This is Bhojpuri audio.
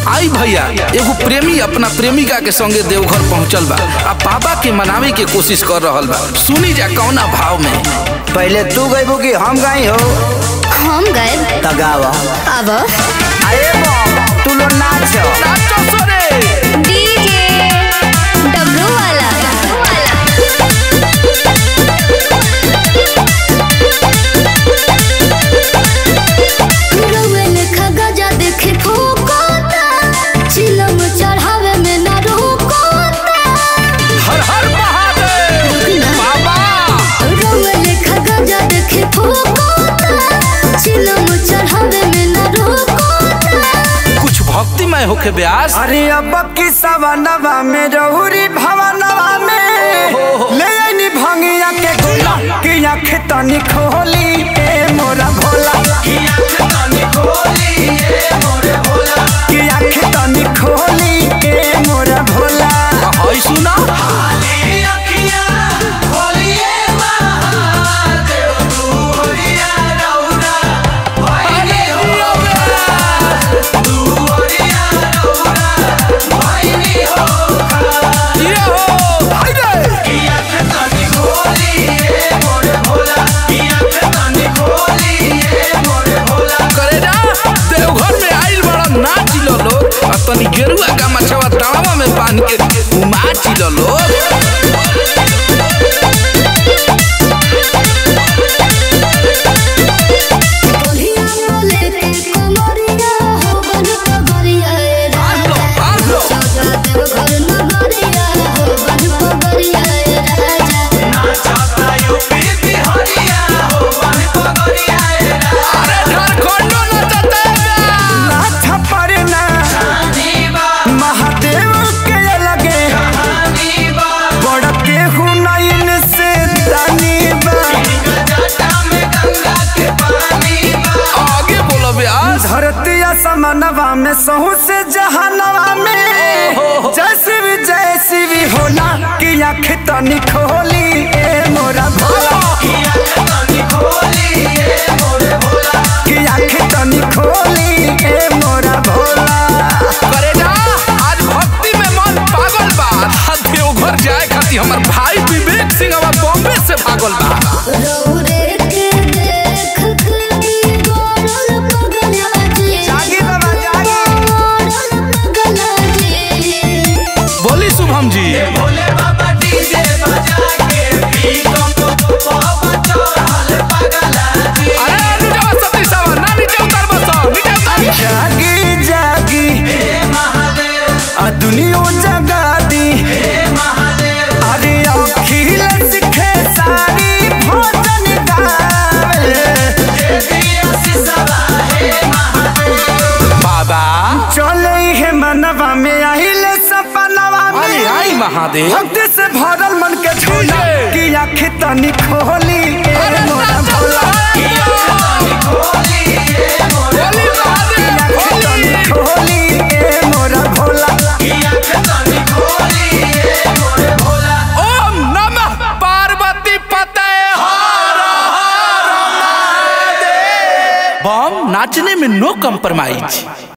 आई भैया एगो प्रेमी अपना प्रेमिका के संगे देवघर पहुंचल बा आ बाबा के मनावे के कोशिश कर रहल बा सुनी जा कौना भाव में पहले तू गईबू कि हम गई हो हम गए त गावा अब अरे बम तू लो नाच नाचो सोरे डीजे डब्लू वाला रउआ लेखा गजा देखे ठोकोता, चिलम चढ़ावे में ना रोकोता। हर हर महादेव बाबा रउआ लेखा गजा देखे ठोकोता, चिलम चढ़ावे में ना रोकोता। कुछ भक्तिमय होके ब्यास अरे अब की सवनवा में रहुरी भवनवा में ले आईनी भंगिया के गोला कि आँख तनी खोली ए मोरा भोला कि आँख तनी खोली ए मोरा भोला हई सुना ये हो हाय रे करे जा देवघर में आइल बड़ा नाच लो लोग आ तनी गेरुआ का मछवा तावा में बांध के नाच लो लोग बोलिया बोले के कमरिया हो बन पगरिया ए बांध लो बांध लो राजा देवघर नगरिया हो बन पगरिया ए राजा अरे झारखंडो नचते नाथ परना महादेव के लगे बड़ के हुनैन से दानी बा आगे बोलो ब्यास धरती असमनवा में सहू से जहानवा में जैसी भी जैसी भी होला कि आँख तनी खोली ए मोरा भोला कि आँख तनी खोली ए मोरा भोला करे जा आज भक्ति में मन पागल बा आ देवघर जाए खातिर हमर भाई विवेक सिंह अब बॉम्बे से भागल बा रौरे के देख के गोरल पगला जी जागी बाबा जागी गोरल पगला जी बोली शुभम जी अरे नीचे सती सावा ना नीचे उतर बस नीचे उतर जागी जागी आ दुनिया जगा दी अरे अखिल सिखे सारी भोजन गावे बाबा चले है मनवा में आइल सपनवा अरे में आई महादेव भक्ति से भरल मन के झोला डीजे। कि आँख तनी खोली ए मोरा भोला बोली महादेव आँख तनी बोली खोली ए मोरा भोला ओम नमः पार्वती पते बम नाचने में नो कम्प्रोमाइज